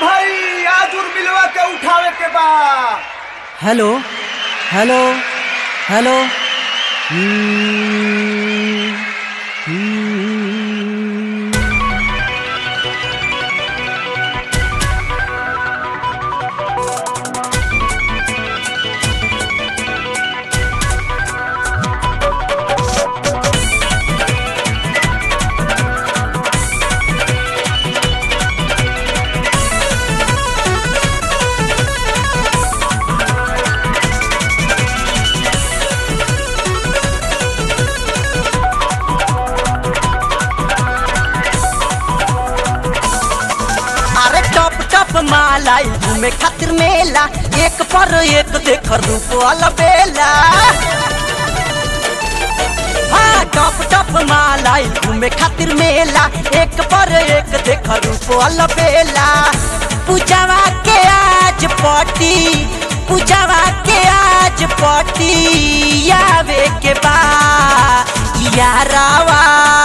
भाई आज उर्मिलवा के उठावे के बा hello hello hello hmm, hmm. अरे टप टप मालाई घूमे खातिर मेला एक पर एक देख रूप वाला बेला हाँ टप टप मालाई घूमे खातिर मेला एक पर एक देख रूप वाला बेला पूजावा के आज पटी पूजावा के आज पटी आवे के बा यारावा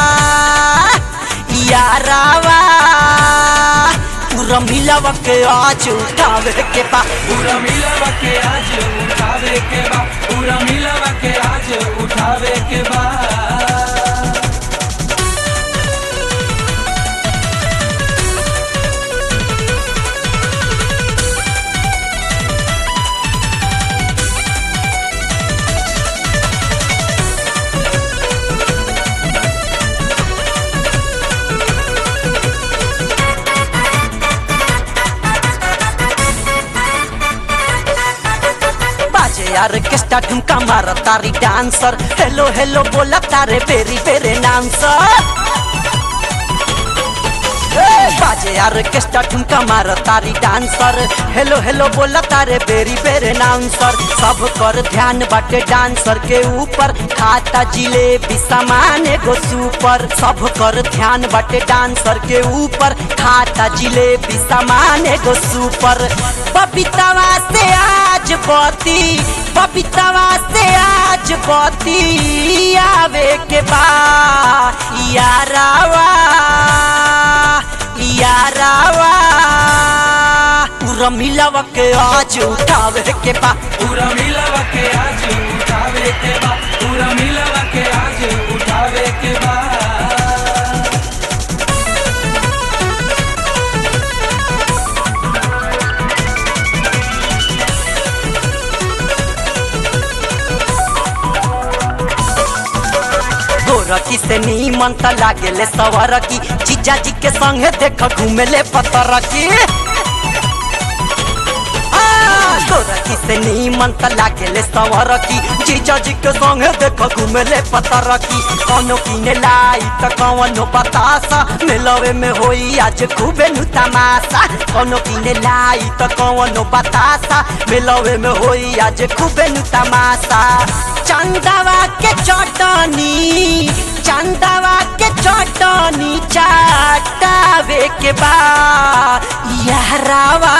यारावा पूरा मिलावा के आज उठावे के बा पूरा मिलवा के आज उठावे के बा पूरा मिलवा के आज उठावे के बा बाजे यार किस्टा ठुमका मार तारी डांसर हेलो हेलो बोला तारे बेरी बेरे नाम सर बाजे यार किस्टा ठुमका मार तारी डांसर हेलो हेलो बोला तारे बेरी बेरे नाउंसर सब कर ध्यान बाटे डांसर के ऊपर खाता जिलेबी सामान एगो सुपर सब कर ध्यान बाटे डांसर के ऊपर खाता जिलेबी सामान एगो सुपर बबीतावा से आज बती बबीतावा से आज बती आवे के बा यारावा यारावा पूरा मिलावा के आज उठावे के बा पूरा मिलवा के आज उठावे के बा पूरा मिलवा के आज उठावे के बा गोरकी से नीमन त लागेले सवरकी जीजा जी के संगे देख घूमेले पतरकी आ, गोरकी से नीमन त लागेले सवरकी जीजा जी के संगे देख घूमेले पतरकी कौनो किने लाई त कौनो बतासा मिलवे में होई आज खूबे नु तमाशा कौनो किने लाई त कौनो बतासा मिलवे में होई आज खूबे नु तमाशा चंदवा के चटनी चंदवा के चटनी चाटावे के बा यहरावा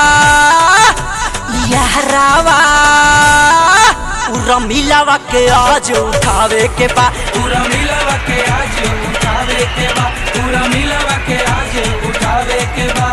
यहरावा पूरा मिलावा के आज उठावे के बा पूरा मिलवा के आज उठावे के बा पूरा मिलवा के आज उठावे के बा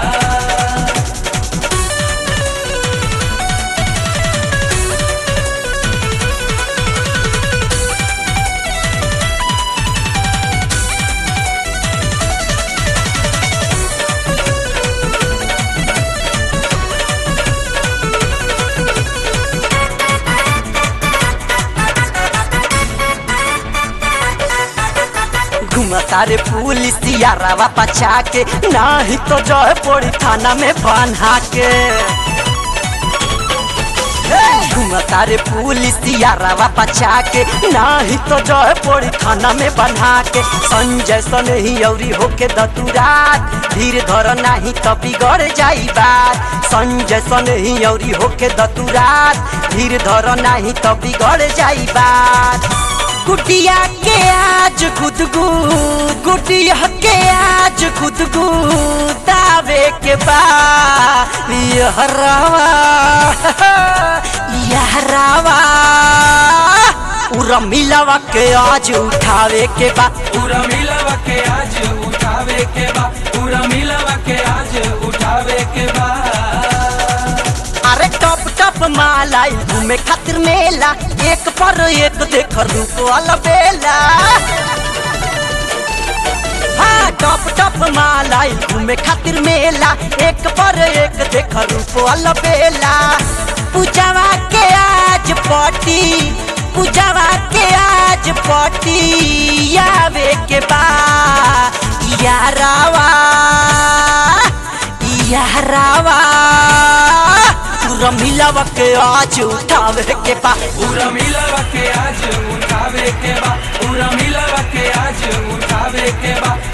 घुमता रे पुलिस यारावा पछा के नाही तो जय पड़ी थाना में बांधा के घुमता रे पुलिस यारावा पछा के नाही तो जय पड़ी थाना में बन्हा के संजय सन ही औरी होके दतुरात धीर धर नाही तो बिगड़ जाई बात संजय सन ही औरी होके दतुरात धीर धर नाही तो बिगड़ जाई बात गुटिया के आज गुदगु गुटिया के आज गुदगु दावे के बा यहरावा यहरावा पूरा मिलावा के आज उठावे के बा पूरा मिलवा के आज उठावे के बा पूरा मिलवा के आज उठावे घूमे खातिर मेला एक पर एक देख रूप वाला बेला हाँ टप टप मालाई घूमे खातिर मेला एक पर एक देख रूप वाला बेला पूजावा के आज पटी पूजावा के आज पटी आवे के बा यारावा यारावा पूरा मिलावा के आज उठावे के बा पूरा मिलवा के आज उठावे के बा पूरा मिलवा के आज उठावे के बा